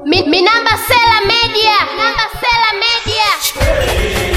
Mi, mi namba Sela Media. Namba Sela Media.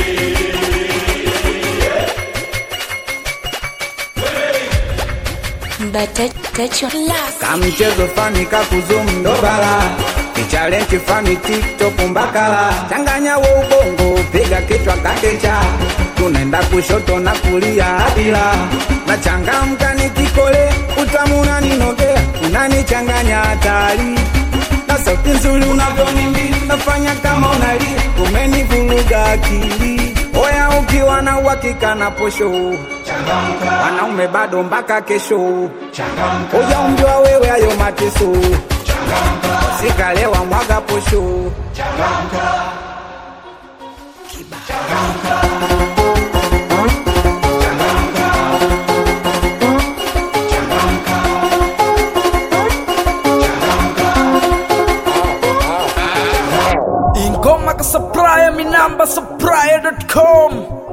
kamchezo fani kakuzum ndobala kichalenti fani tiktok mbakala changanya wo ubongo piga kichwa kakecha tunaenda kushoto na kulia adila na changamka nikikole utamu unaninogea unanichanganya hatari na sauti nzuri unavyonimbi nafanya kama unalia umenivuruga akili oya ukiwa na uhakika na posho wanaume bado mpaka kesho uja umjua wewe ayo mateso sikalewa mwaga posho ingoma ka supplier mi namba supplier.com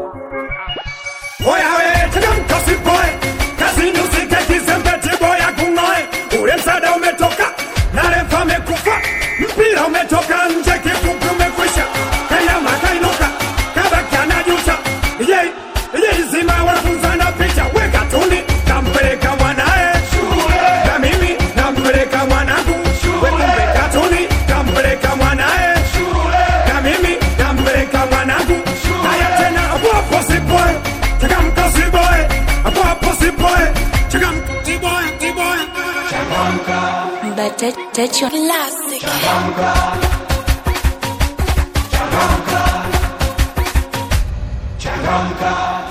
Oya we, changamka sipoe, kazi usike kizembeti boya kungoe. Ule msaada umetoka, na refa amekufa, mpira umetoka nje, kifupi umekwisha. Kanyama kainuka, kabaki anajuta. Ye, ye zima wanafunzi wanapita, weka tuni, nampeleka mwanae na mimi nampeleka mwanangu, wekumbe katuni, nampeleka mwanae na mimi nampeleka mwanangu. Haya tena, hapo hapo sipoe, changamka sipoe, hapo hapo sipoe, changamka sipoe, sipoe. Changamka.